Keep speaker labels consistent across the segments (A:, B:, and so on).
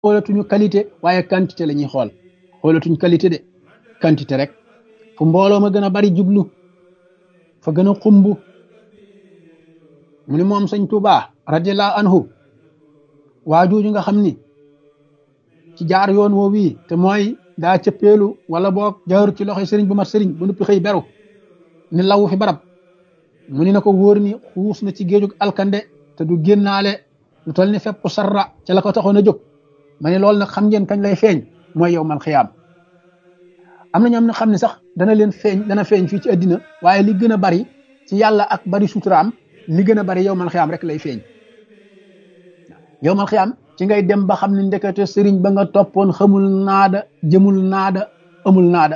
A: xoolatuñu qualité waaye quantité la ñuy xool xoolatuñ qualité de quantité rek fu mbooloo ma gën a bari jublu fa gën a xumb mu ni moom sëñ Tuuba radiallahu anhu waa jooju nga xam ni ci jaar yoon woo wii te mooy daa cëppeelu wala boog jaarut ci loxoy sëriñ bu mat sëriñ bu nuppi xëy beru ni lawu fi barab mu ni na ko wóor ni xuus na ci géejug alkande te du génnaale lu toll ni fepp sarra ca la ko taxoon a jóg ma ne loolu nag xam ngeen kañ lay feeñ mooy yow mal xiyaam am na ñoom ne xam ne sax dana leen feeñ dana feeñ fii ci àddina waaye li gën a bari ci yàlla ak bari suturaam li gën a bari yow mal xiyaam rek lay feeñ yow mal xiyaam ci ngay dem ba xam ne ndekete sëriñ ba nga toppoon xamul naada jëmul naada amul naada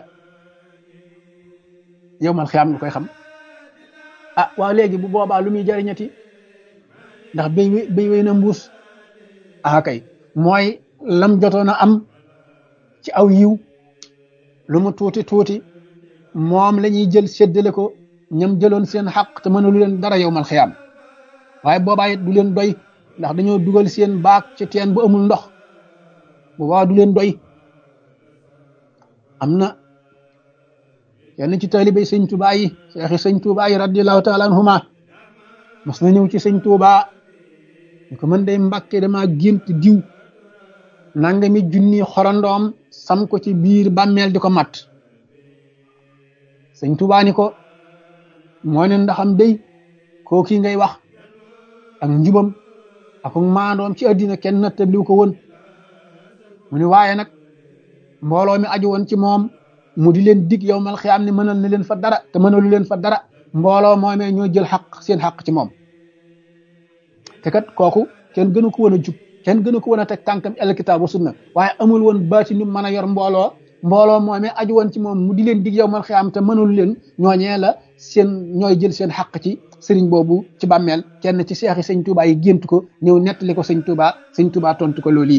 A: yow mal xiyaam nga koy xam ah waaw léegi bu boobaa lu muy jëriñati ndax béy béy wéy na mbuus ah kay mooy lam jotoon a am ci aw yiw lu mu tuuti tuuti moom la ñuy jël séddale ko ñam jëloon seen xaq te mënalu leen dara yow mal xiyaam waaye boobaa it du leen doy ndax dañoo dugal seen baak ci teen bu amul ndox boobaa du leen doy am na yenn ci taalibey sëñ Tuubaa yi seexi sëñ Tuubaa yi radiallahu taala anhuma mas na ñëw ci sëñ Tuubaa ñu ko mën day mbàkke dama gént diw nanga mi junni xorondoom sam ko ci biir bàmmeel di ko mat sëñ Tuubaa ni ko moo ne ndaxam day koo kii ngay wax ak njubam ak maandoom ci àddina kenn nattabliw ko woon mu ni waaye nag mbooloo mi aju woon ci moom mu di leen dig yow mal xiyaam ne mënal na leen fa dara te mënalu leen fa dara mbooloo moomee ñoo jël xaq seen xaq ci moom te kat kooku kenn gënu ko woon a jub kenn gënu ko woon a teg tànkam alkitaab wa sunna waaye amul woon baati nu mën a yor mbooloo mbooloo moomee aju woon ci moom mu di leen dig yow mal xiyaam te mënalu leen ñooñee la seen ñooy jël seen xaq ci sëriñ boobu ci bàmmeel kenn ci seexi sëñ Tuubaa yi gént ko ñëw nettali ko sëñ Tuubaa sëñ Tuubaa tontu ko loolu yi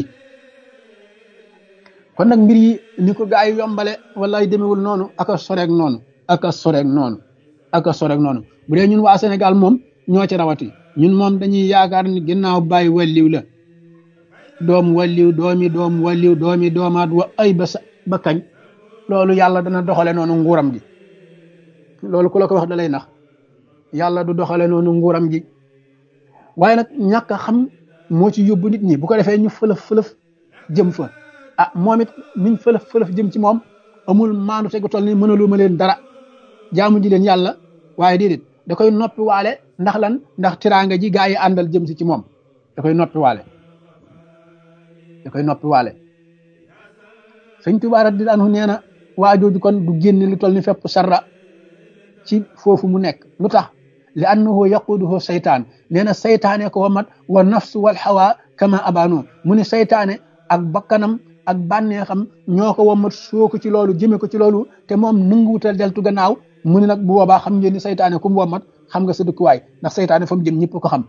A: kon nag mbir yi ni ko gaa yi yombale wala ay demewul noonu aka soreeg noonu aka soreeg noonu aka soreeg noonu bu dee ñun waa Sénégal moom ñoo ci rawati ñun moom dañuy yaakaar ni ginnaaw bàyyi walliw la doom walliw doomi doom walliw doomi doomaat wa ay ba sa ba kañ loolu yàlla dana doxale noonu nguuram gi loolu ku la ko wax da lay nax yàlla du doxale noonu nguuram gi waaye nag ñàkk a xam moo ci yóbbu nit ñi bu ko defee ñu fëlëf fëlëf jëm fa ah moom it miñ fëlëf fëlëf jëm ci moom amul maandu tegu toll ni mënalu ma leen dara jaamu ji leen yàlla waaye déedéet da koy noppi waale ndax lan ndax tiraanga ji gaa yi àndal jëm si ci moom da koy noppi waale da koy noppi waale sëñ Tuubaa radiyallaahu anhu nee na waa jooju kon du génne lu toll ni fépp sarra ci foofu mu nekk lu tax li annahu yaquduhu saytaan nee na saytaane ko wamat wa nafsu wal hawa kama abano mu ne saytaane ak bakkanam ak bànneexam ñoo ko wamat soo ko ci loolu jëme ko ci loolu te moom nanguwutal deltu gannaaw mu ne nag bu boobaa xam ngeen ni saytaane ku mu wamat xam nga sa dëkkuwaay ndax saytaane fa mu jëm ñëpp ko xam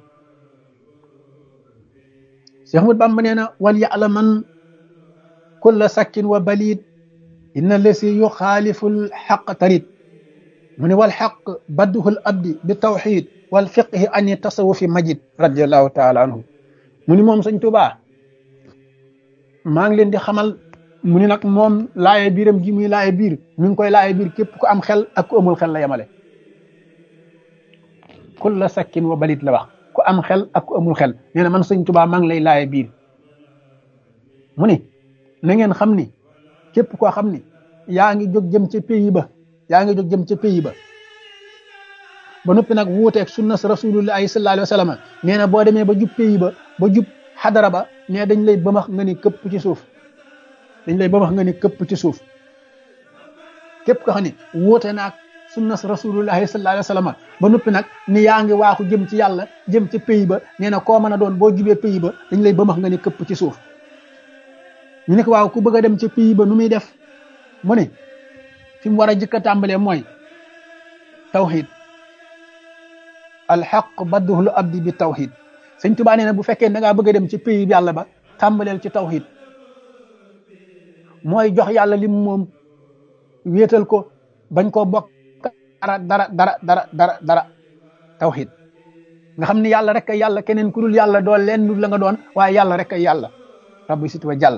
A: Cheikh Ahmad Bamba nee na wal ya'laman kulla sakkin wa balid inna lasi yuxaaliful xaq tarit mu ne wal xaq badduhul abdi bi tawxid wal fiqhi ani tasawufi majid radiallahu taala anhu mu ni moom sëñ Tuubaa maa ngi leen di xamal mu ni nag moom laaye biiram gi muy laaye biir mi ngi koy laaye biir képp ku am xel ak ku amul xel la yemale kulla sakkin wa balit la wax ku am xel ak ku amul xel nee na man sëñ Tuubaa maa ngi lay laaye biir mu ni na ngeen xam ni képp koo xam ni yaa ngi jóg jëm ca pays ba yaa ngi jóg jëm ca pays ba ba noppi nag wuuteeg sunna rasulullahi sallallahu alayhi wa sallam nee na boo demee ba jub pays ba ba jub xadara ba nee dañ lay bëmax nga ni këpp ci suuf dañ lay bëmax nga ni këpp ci suuf képp ko xam ne wuute naag sunna rasulullahi sallallahu alayhi wa sallam ba noppi nag ni yaa ngi waaxu jëm ci yàlla jëm ca pays ba nee na koo mën a doon boo jubee pays ba dañ lay bëmax nga ni këpp ci suuf ñu ne ko waaw ku bëgg a dem ca pays ba nu muy def mu ne fi mu war a jëkk a tàmbalee mooy tawxid alxaq badduhul abdi bi tawxid sëñ Tuubaa nee na bu fekkee da ngaa bëgg a dem ci pays bi yàlla ba tàmbaleel ci tawxid mooy jox yàlla lim moom wéetal ko bañ koo bokk dara dara dara dara dara dara tawxid nga xam ni yàlla rek ay yàlla keneen ku dul yàlla doo leen la nga doon waaye yàlla rek ay yàlla rabbi sit wa jàll